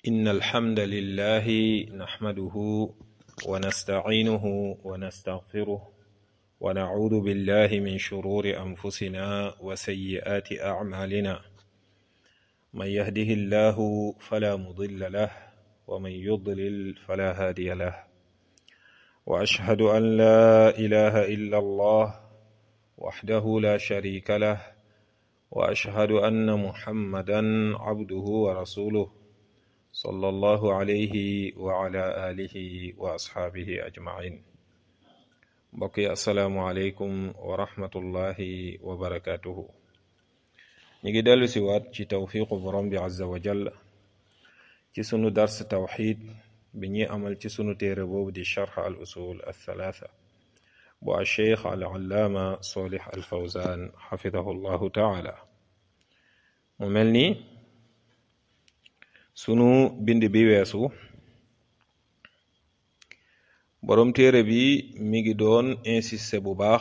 إن الحمد لله نحمده ونستعينه ونستغفره ونعوذ بالله من شرور أنفسنا وسيئات أعمالنا من يهده الله فلا مضل له ومن يضلل فلا هادي له وأشهد أن لا إله إلا الله وحده لا شريك له وأشهد أن محمدا عبده ورسوله صلى الله عليه وعلى آله وأصحابه أجمعين mbokk yi asalaamualeykum wa rahmatullahi wa barakaatuhu ñu ngi dellu si waat ci tawfiqu borom bi azza wa jalla ci sunu dars tawxid bi ñuy amal ci sunu téere boobu di charx al usul al thalaatha bu al cheikh al allaama solih al fawzan xafidahu llahu taala mu mel ni sunu bind bi weesu boroom téere bi mi ngi doon insisté bu baax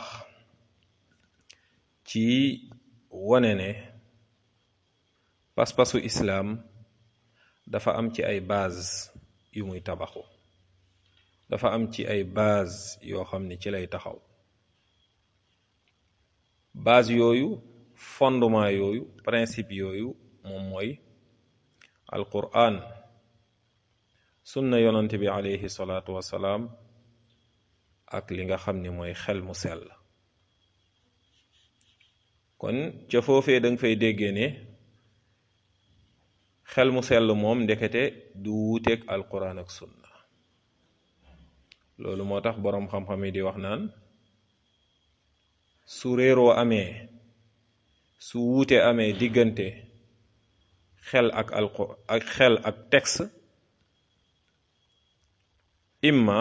ci wone ne pas-pasu islaam dafa am ci ay base yu muy tabaxu dafa am ci ay base yoo xam ne ci lay taxaw base yooyu fondement yooyu principe yooyu moom mooy alquran sunna yonante bi alayhi salaatu wassalaam ak li nga xam ni mooy xel mu sell kon ca foofee da nga fay déggee ne xel mu sell moom ndekete du wuuteeg alquran ak sunna loolu moo tax boroom xam-xam yi di wax naan su réeroo amee su wuute amee diggante xel ak alqu ak xel ak texte imma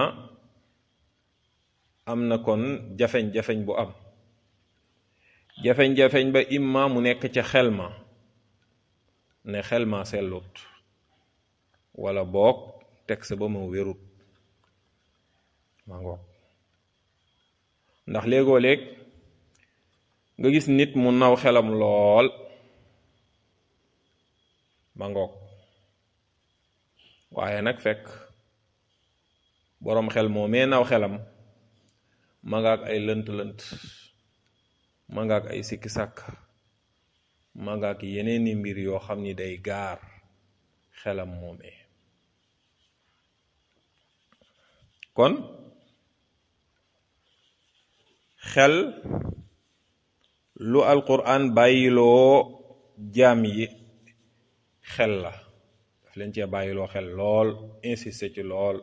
am na kon jafeñ-jafeñ bu am jafeñ-jafeñ ba imma mu nekk ca xel ma ne xel ma sellut wala boog texte ba ma wérut ma ngoog ndax léegoo léeg nga gis nit mu naw xelam lool ma ngoog waaye nag fekk boroom xel moo mee naw xelam ma nga ak ay lënt-lënt ma nga ak ay sikki sàkk ma nga ak yeneeni mbir yoo xam ni day gaar xelam moomee kon xel lu alquran bàyyiloo jaam yi xel la daf leen cee bàyyiloo xel lool insisté ci lool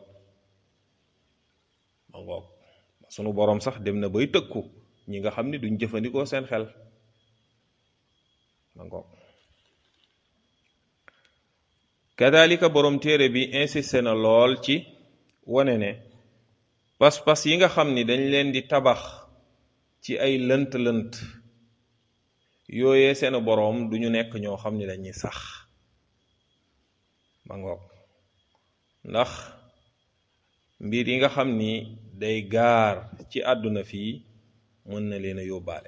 ma ngoog sunu boroom sax dem na bay tëkku ñi nga xam ni duñ jëfandikoo seen xel ma ngoog kadalika boroom téere bi insisté na lool ci wane ne pas-pas yi nga xam ni dañ leen di tabax ci ay lënt-lënt yooyee seen boroom duñu nekk ñoo xam ni dañuy sax ma ngoog ndax mbir yi nga xam ni day gaar ci àdduna fii mën na leen a yóbbaale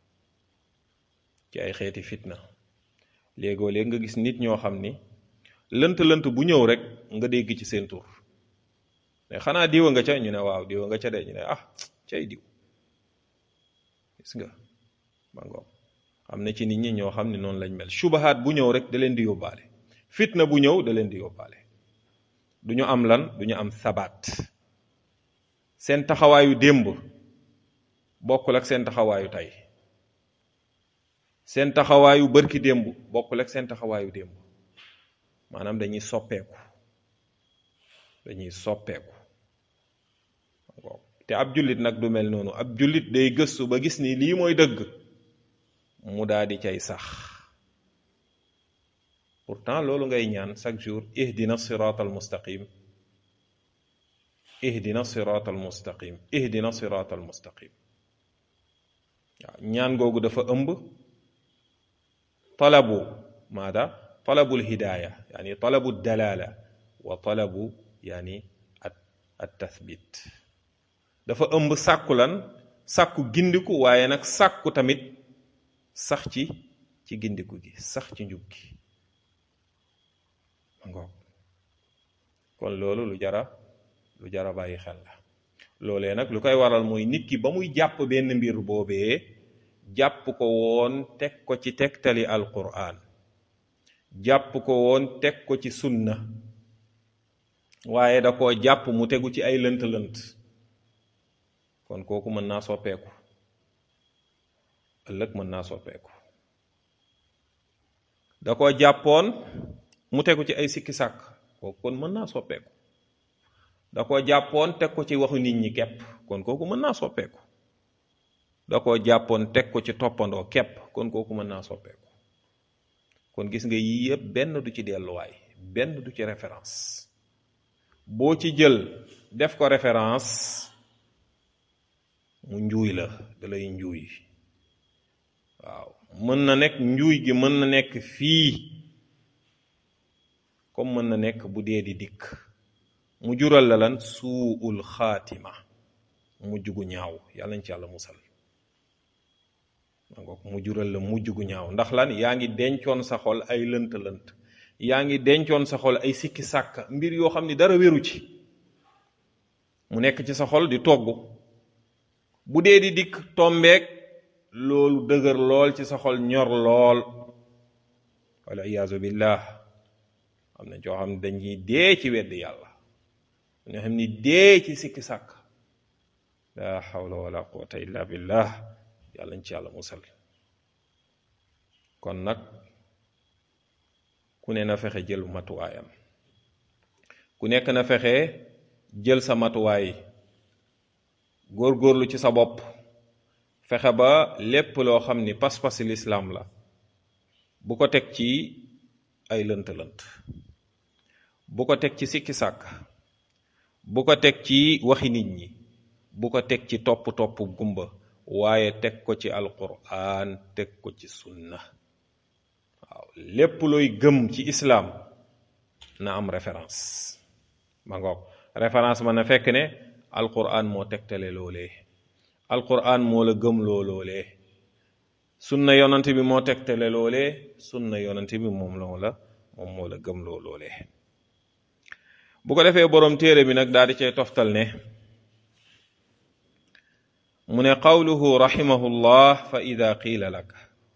ci ay xeeti fitna léegoo léeg nga gis nit ñoo xam ni lënt-lënt bu ñëw rek nga dégg ci seen tur ne xanaa diwa nga ca ñu ne waaw diwa nga ca de ñu ne ah cay diw gis nga ma ngoog am na ci nit ñi ñoo xam ne noonu lañ mel subahaat bu ñëw rek da leen di yóbbaale fitna bu ñëw da leen di yóbbaale du ñu am lan du ñu am sabaat seen taxawaayu démb bokkul ak seen taxawaayu tey seen taxawaayu bërki démb bokkul ak seen taxawaayu démb maanaam dañuy soppeeku dañuy soppeeku te ab jullit nag du mel noonu ab jullit day gëstu ba gis ni lii mooy dëgg mu daal di cay sax pourtant loolu ngay ñaan chaque jour ihdina sirat al mustaqim ihdina sirat al mustaqim ihdina sirat al mustaqim waaw ñaan googu dafa ëmb talabu maada talabul hidaaya yani talabu dalala wa talabu yani at at tathbit dafa ëmb sàkku lan sàkku gindiku waaye nag sàkku tamit sax ci ci gindiku gi sax ci njub gi ngoog kon loolu lu jara lu jara bàyyi xel la loolee nag lu koy waral mooy nit ki ba muy jàpp benn mbir boobee jàpp ko woon teg ko ci tegtali alquran jàpp ko woon teg ko ci sunna waaye da koo jàpp mu tegu ci ay lënt-lënt kon kooku mën naa soppeeku ëllëg mën naa soppeeku da koo jàppoon mu tegu ci ay sikki sàkk kooku kon mën naa soppeeku da koo jàppoon teg ko ci waxu nit ñi kepp kon kooku mën naa soppeeku da koo jàppoon teg ko ci toppandoo kepp kon kooku mën naa soppeeku kon gis nga yii yëpp benn du ci delluwaay benn du ci référence boo ci jël def ko référence mu njuuy la da lay njuuy waaw mën na nekk njuuy gi mën na nekk fii comme mën na nekk bu dee di dikk mu jural la lan suul xaatima mujj gu ñaaw yàlla nañ ci yàlla musal mu jural la mujj gu ñaaw ndax lan yaa ngi dencoon sa xol ay lënt-lënt yaa ngi dencoon sa xol ay sikki sàkk mbir yoo xam ni dara wéru ci mu nekk ci sa xol di togg bu dee di dikk tombeek loolu dëgër lool ci sa xol ñor lool wala iyaazu billah am na joo xam ne dañuy dee ci wedd yàlla ñoo xam ni dee ci sikki sàkk la hawla wala quwwata illa billah yàlla ñu ci yàlla musal kon nag ku ne na fexe jël matuwaayam ku nekk na fexe jël sa matuwaay góorgóorlu ci sa bopp fexe ba lépp loo xam ni pas-pasi lislaam la bu ko teg ci ay lënt-lënt bu ko teg ci sikki sàkk bu ko teg ci waxi nit ñi bu ko teg ci topp-topp gumba waaye teg ko ci alquran teg ko ci sunna waaw lépp looy gëm ci islaam na am référence ma ngoog référence ma na fekk ne alquran moo tegtale loolee alquran moo la gëm loo loolee sunna yonante bi moo tegtale loolee sunna yonante bi moom loo la moom moo la gëm loo loolee bu ko defee boroom téere bi nag daal di cay toftal ne mu ne qawluhu rahimahullah fa ida qiila laka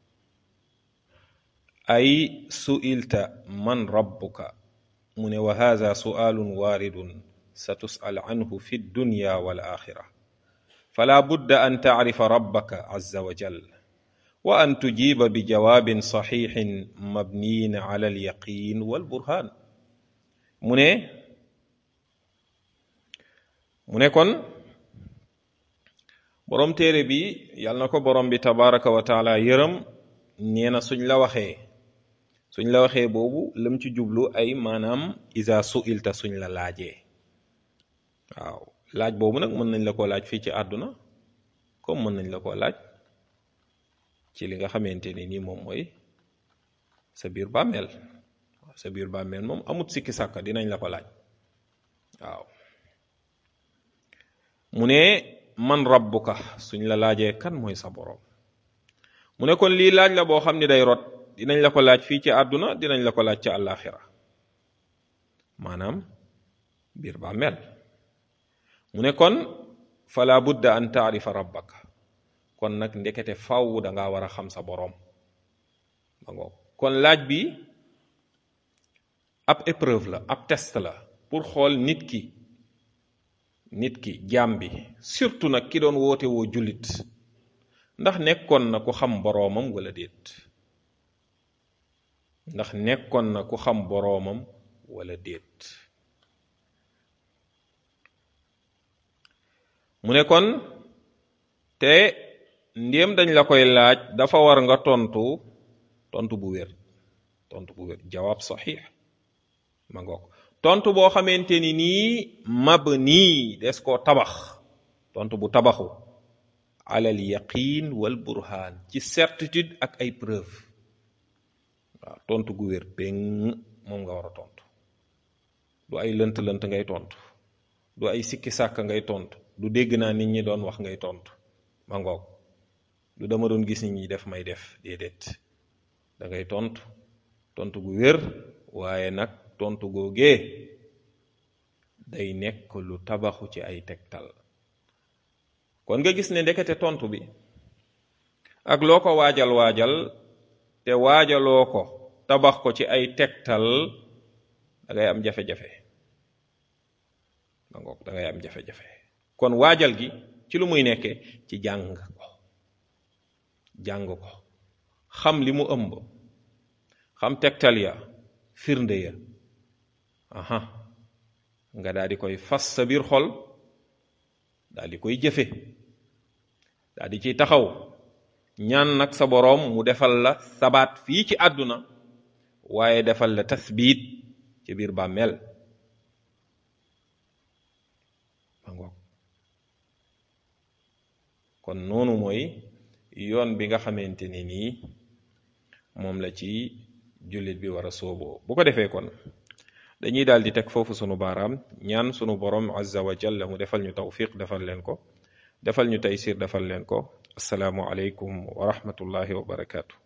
ay su'ilta man rabbuka mu ne wa hadha su'alun waridun satus'al anhu fi dunya wal akhira fala budda an ta'rifa rabbaka azza wa jal wa an tujiba bi jawabin sahihin mabniyin ala al yaqin wal burhan mu ne mu ne kon borom téere bi yàlla na ko borom bi tabaraka wa taala yërëm nee na suñ la waxee suñ la waxee boobu lam ci jublu ay maanaam isa suilta suñ la laajee waaw laaj boobu nag mën nañ la ko laaj fii ci àdduna comme mën nañ la ko laaj ci li nga xamante ni nii moom mooy sa biir bàmmeel sa biir bàmmeel moom amut sikki sàkka dinañ la ko laaj waaw mu ne man rabbuka suñ la laajee kan mooy sa boroom mu ne kon lii laaj la boo xam ni day rot dinañ la ko laaj fii ci àdduna dinañ la ko laaj ci àllaaxira maanaam biir bàmmeel mu ne kon fala budda an taarifa rabbaka kon nag ndekete faw danga war a xam sa boroom ba ngoog kon laaj bi ab épreuve la ab test la pour xool nit ki nit ki jaam bi surtout nag ki doon woote woo jullit ndax nekkoon na ku xam boroomam wala déet ndax nekkoon na ku xam boroomam wala déet mu ne kon te ndéem dañ la koy laaj dafa war nga tontu tontu bu wér tontu bu wér jawaab saxiix ma ngoog tontu boo xamante ni nii mab nii des koo tabax tontu bu tabaxu alal yaqin wal burhaan ci certitude ak ay preuve waaw tontu gu wér péng moom nga war a tontu du ay lënt-lënt ngay tontu du ay sikki sàkk ngay tontu du dégg naa nit ñi doon wax ngay tontu ma ngoog du dama doon gis nit ñi def may def déedéet da ngay tontu tontu gu wér waaye nag tontu googee day nekk lu tabaxu ci ay tegtal kon nga gis ne ndekete tontu bi ak loo ko waajal waajal te waajaloo ko tabax ko ci ay tegtal da ngay am jafe-jafe ma ngoog da ngay am jafe-jafe kon waajal gi ci lu muy nekkee ci jàng ko jàng ko xam li mu ëmb xam tegtal ya firnde ya aha nga daal di koy fas sa biir xol daal di koy jëfe daal di ciy taxaw ñaan nag sa boroom mu defal la sabaat fii ci àdduna waaye defal la tasbiit ci biir bàmmeel ma ngoog kon noonu mooy yoon bi nga xamante ni nii moom la ci jullit bi war a sooboo bu ko defee kon dañuy daal di teg foofu sunu baaraam ñaan sunu borom azza wa jalla mu defal ñu tawfiq defal leen ko defal ñu taysir defal leen ko asalaamu aleykum wa rahmatullahi wa barakaatu